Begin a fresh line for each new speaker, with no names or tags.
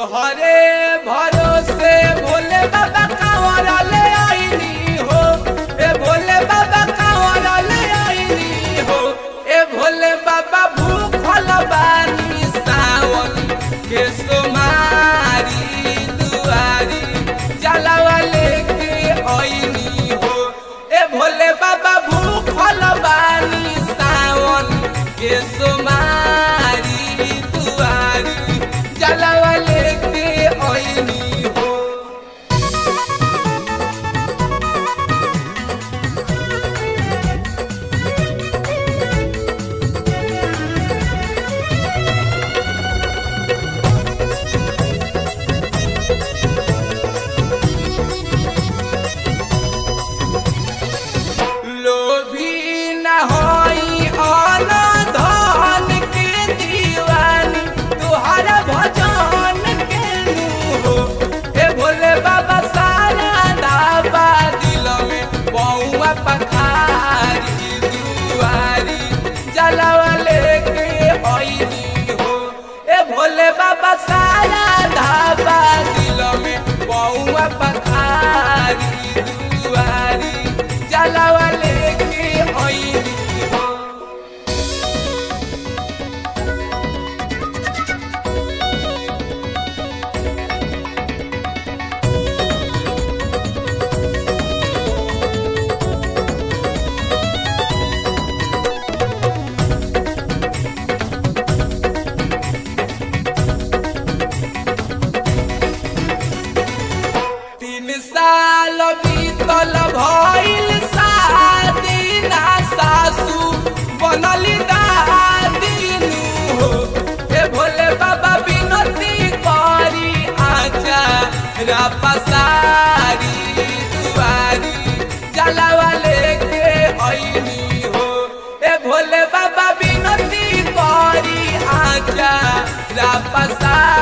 तोहरे भरोसे भोले बाबा कांवर ले आईनी हो ए भोले बाबा कांवर ले आईनी हो ए भोले बाबा भूखल बानी सावन के सोमारी दुआरी जलावा लेके आईनी हो ए भोले बाबा भूखल बानी सावन के सोमारी दुआरी जलावा लेके आईनी हो लोभी न होई अन धन के दीवानी तुहरा भजन के हो ए भोले बाबा सारा दाबा दिल में बउआ पखारी दुआरी जलावा लेके आईनी हो ए भोले बाबा सारा धाबा दिल में बउआ पखारी दुआरी जलावा लेके आईनी हो तीन साल बीतल भइल शादी ना सासू बनली दादीनु हो ए भोले बाबा बिनती करी आजा रापसारी दुआरी जलावा लेके आईनी हो ए भोले बाबा बिनती करी आजा रापसारी